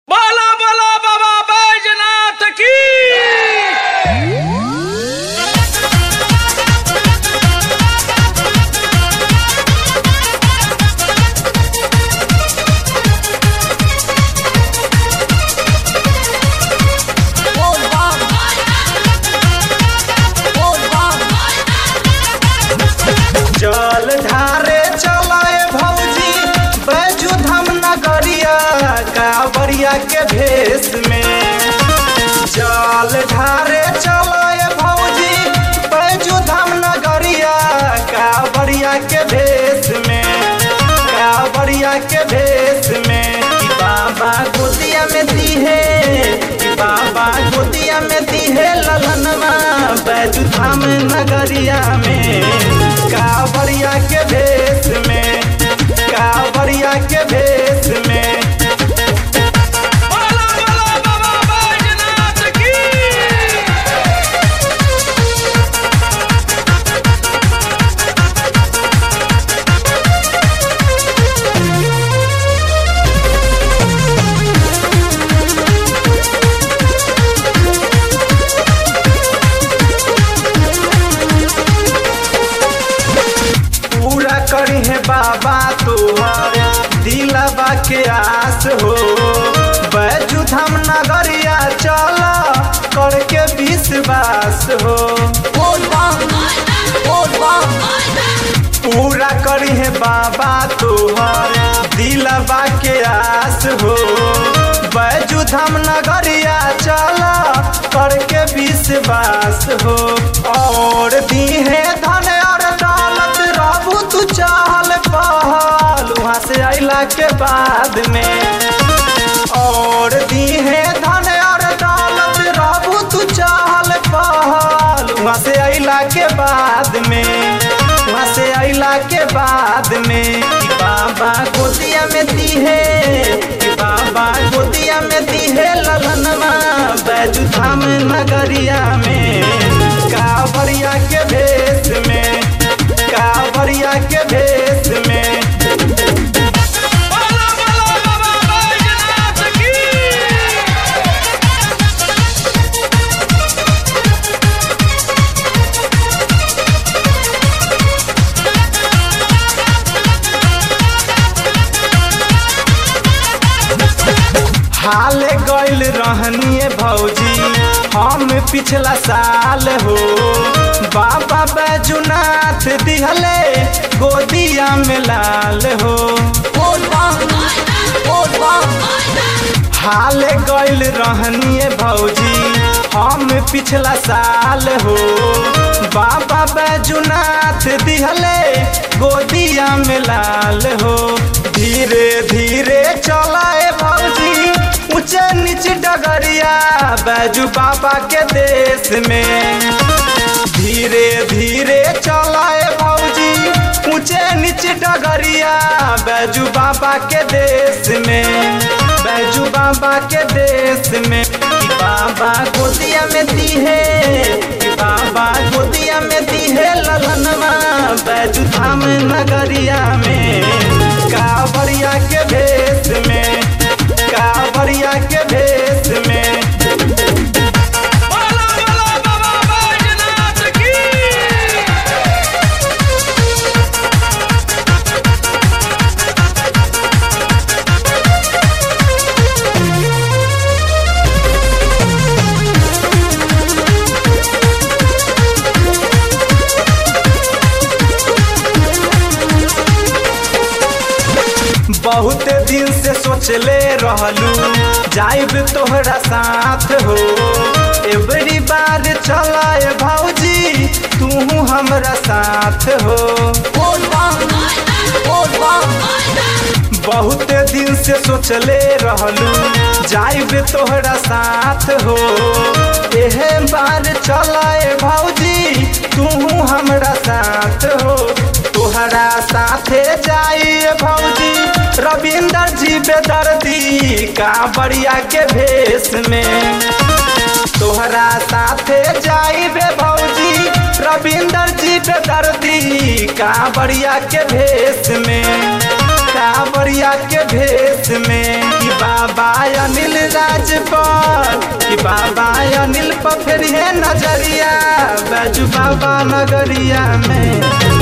के भेष में जल ढारे चलाए भौजी बैजू धाम नगरिया कावड़िया के भेष में कावड़िया के भेष में कि बाबा गोदिया में दीहे कि बाबा गोदिया में दीहे ललनमा बैजू धाम नगरिया में कावड़िया के भेष में कावड़िया के भेष में बोला बोला बाबा बैजनाथ की पूरा करी है बाबा तोहर दिलबा के आस हो बैजू धाम नगरिया चल करके विश्वास हो पूरा करी है बाबा तोहर दिलबा के आस हो बैजू धाम नगरिया चल करके विश्वास हो और दी है धन और दौलत रहू तू चाहल पहल वहाँ से अला के बाद में और दी है धन और दौलत रहू तू चाहल पहल वहाँ से अला के बाद में वहाँ से अला के बाद में कि बाबा गोदिया में दी है कि बाबा गोदिया में दी है ललनमा बैजू धाम नगरिया में कावड़िया के भेष में कावड़िया के भेष में बोला बोला बाबा बैजनाथ की हाल गइल रहनिए भौजी हम पिछला साल हो बाबा बैजुनाथ दिहले गोदिया में लाल हो हाल गइल रहनिए भौजी हम पिछला साल हो बाबा बैजुनाथ दिहले गोदिया में लाल हो धीरे धीरे चलाए भौजी ऊंचे नीचे डगरिया बैजू बाबा के देश में धीरे धीरे चलाए भौजी ऊंचे नीचे डगरिया बैजू बाबा के देश में बैजू बाबा के देश में कि बाबा गोदिया में दी है कि बाबा गोदिया में दी है ललनमा बैजू धाम नगरिया में कावड़िया के भेष में कावड़िया के भेष में बोला बोला बाबा बैजनाथ की बहुत दिन से सोचले रहलू जाइब तोहरा साथ हो एवरी बार चलाए भौजी तू हमरा साथ हो बहुत दिन से सोचले रहलू जाइब तोहरा साथ हो एहे बार चलाए भौजी तू हमरा साथ हो तोहरा साथे जाइए भौजी रविंदर जी बेदर्दी कांवरिया के भेष में तोहरा साथे जाइबे भौजी रविंदर जी बेदर्दी कांवरिया के भेष में कांवरिया के भेष में कि बाबा अनिल राजपाल कि बाबा अनिल पर फिर है नजरिया बैजू बाबा नगरिया में